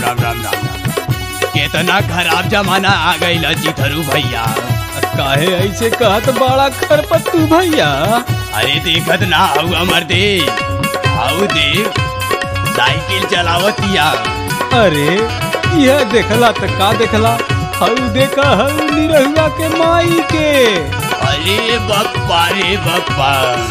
राम राम राम राम केतना खराब जमाना आ गईल चिथरू भैया काहे ऐसे कहत बड़ा खरपत्तू भैया अरे देखत ना हऊ अमर दे हाउ देव साइकिल चलावतिया अरे यह देखला त का देखला हऊ देखा हऊ निरहुआ के माई के अरे बप्पा रे बप्पा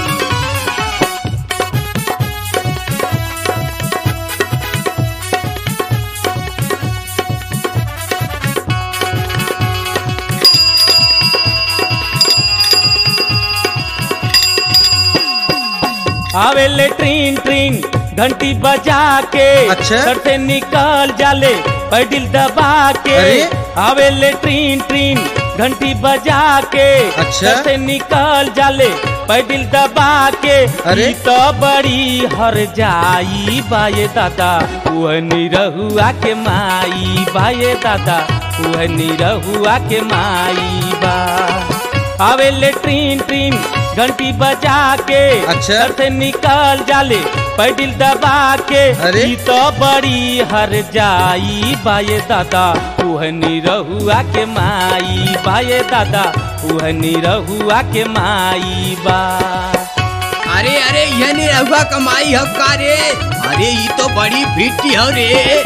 आवेले ट्रीन ट्रीन घंटी बजा के अच्छा? सर से निकल जाले पैडिल दबा के अरे? आवेले ट्रीन ट्रीन घंटी बजा के अच्छा? सर से निकल जाले पैडिल दबा के अरे? ई तो बड़ी हर जाई बाये दादा वह निरहुआ के माई बाये दादा वह निरहुआ के माई बा आवेले ट्रीन ट्रीन घंटी बजा के अच्छा? घर से निकल जाले पैडिल दबा के अरे? ई तो बड़ी हर जाई बाये दादा उह निरहुआ के माई बाये दादा उह निरहुआ के माई बा अरे अरे ये नहीं रहुआ कमाई हब का रे अरे ये तो बड़ी फिट्टी हो रे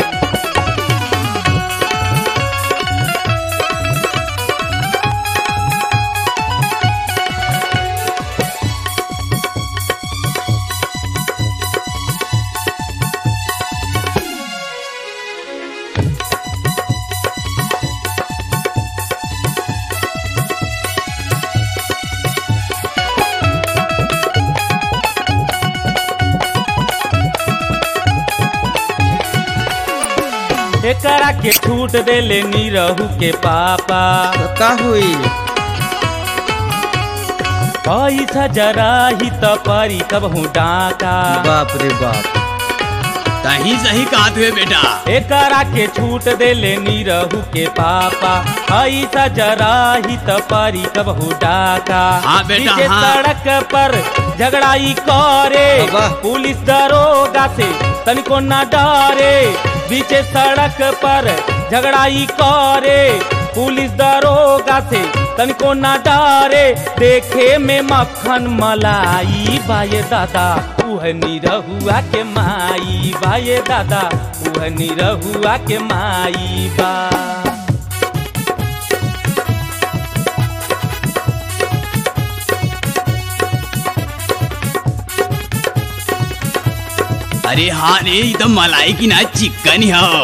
एकरा के छूट देले निरहु के पापा तो का हुई पैसा जरा ही त परी कबहू डाका बाप रे बाप तही सही कहत हुए बेटा एकरा के छूट देले निरहु के पापा ऐसा जरा ही त परी कबहू डाका हाँ बेटा, पीछे हाँ। सड़क पर झगड़ाई करे अब्बा। पुलिस दरोगा से तनिको न डरे बीचे सड़क पर झगड़ाई करे पुलिस दरोगा से तनिको न डरे देखे में मक्खन मलाई बाये दादा उह निरहुआ के माई बाये दादा उह निरहुआ के माई बा अरे हाँ रे ये तो मलाई की ना चिकन हो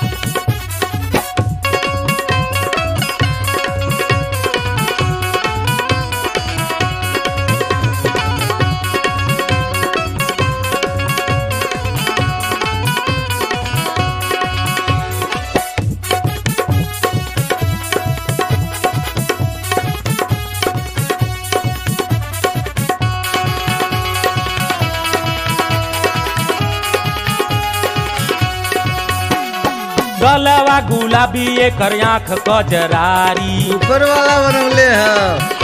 गलवा गुलाबी एकर आँख कजरारी ऊपर वाला बनौले है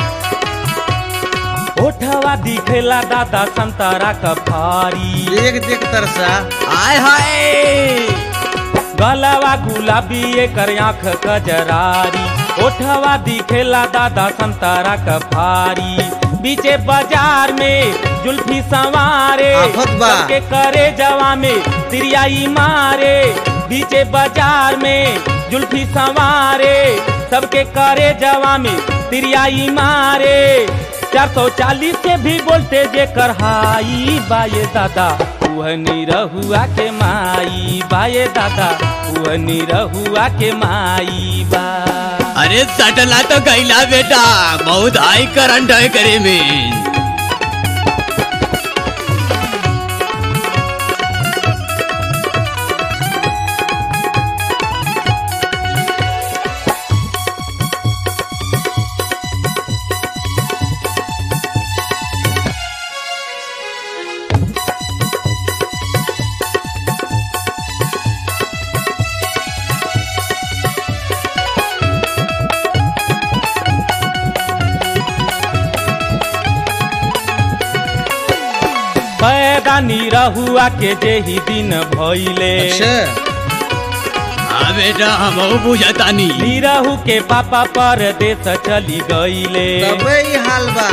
ओठवा दिखेला दादा संतरा कफारी देख देख तरसा आय हाय गलवा गुलाबी एकर आँख कजरारी ओठवा दिखेला दादा संतरा कफारी बीचे बाजार में जुल्फी सवारे आफत बा। सबके करे जवा में तिरियाई मारे बीचे बाजार में जुल्फी सवारे सबके करे जवा में तिरियाई मारे चार सौ चालीस से भी बोलते जे करहाई बाये दादा वह निरहुआ के माई बाये दादा वह निरहुआ के माई बा अरे सटला तो कैला बेटा बहुत हाई करंट है करे में पैदा निरहुआ के जेही दिन भइले अच्छा हाँ बेटा हम बुझतानी निरहू के पापा परदेश चली गईले तबे ही हाल बा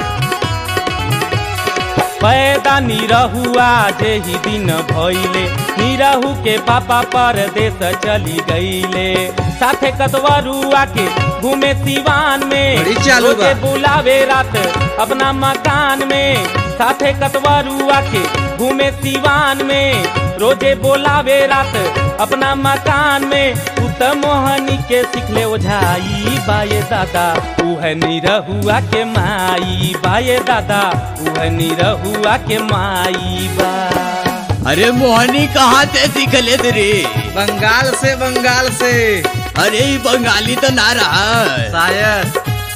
पैदा निरहुआ जे ही दिन भइले निरहू के पापा परदेश चली गईले साथे कतवरुआ के घूमे सिवान में बड़ी चालू बा। रोजे बुलावे रात अपना मकान में साथे कतवरुआ के घूमे सिवान में रोजे बोलावे रात अपना मकान में उत मोहनी के सिखले ओझाई बाये दादा उह निरहुआ के माई बाये दादा उह निरहुआ के माई बा अरे मोहनी कहाँ से सीख ले रे बंगाल से बंगाल से अरे ई बंगाली तो ना रहा शायद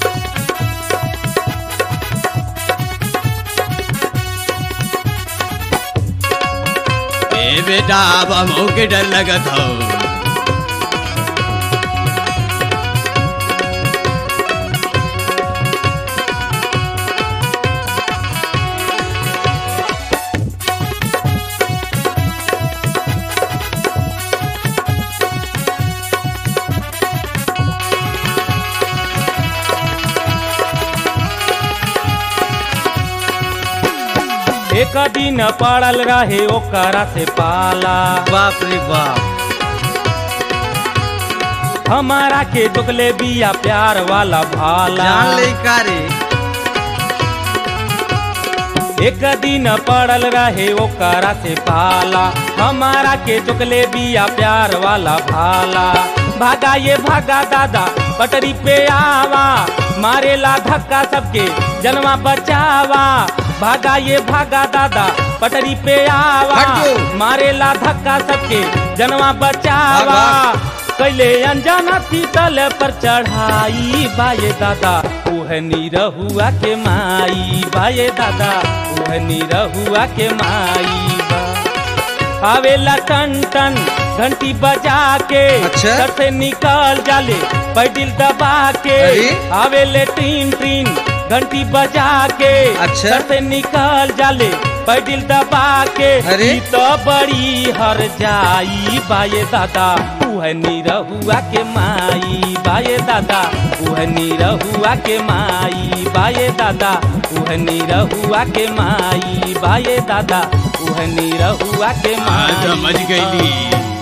ए बेटा अब हम के डर लगत हो एक दिन पड़ल रहे ओकरा से पाला बाप रे बाप हमारा के चुकले बिया प्यार वाला भाला जान ले का रे एक दिन पड़ल रहे ओकरा से पाला हमारा के चुकले बिया प्यार वाला भाला भागा ये भागा दादा पटरी पे आवा मारेला धक्का सबके जनवा बचावा भागा ये भागा दादा पटरी पे आवा हटो। मारेला धक्का सबके जनवा बचावा कैले अनजाना पीतल पर चढ़ाई बाये दादा उह निरहुआ के माई बाये दादा उह निरहुआ के माई बा आवेला टन टन घंटी बजा के अच्छा। घर से निकल जाले पैडिल दबा के अरे? आवेले टीन टीन घंटी बजा के अच्छा। घर से निकल जाले पैडिल दबा के अरे? ई तो बड़ी हर जाई बाये दादा उह निरहुआ के माई बाये दादा उह निरहुआ के माई बाये दादा उह निरहुआ के माई बाये दादा उह निरहुआ के हाँ माई समझ गईली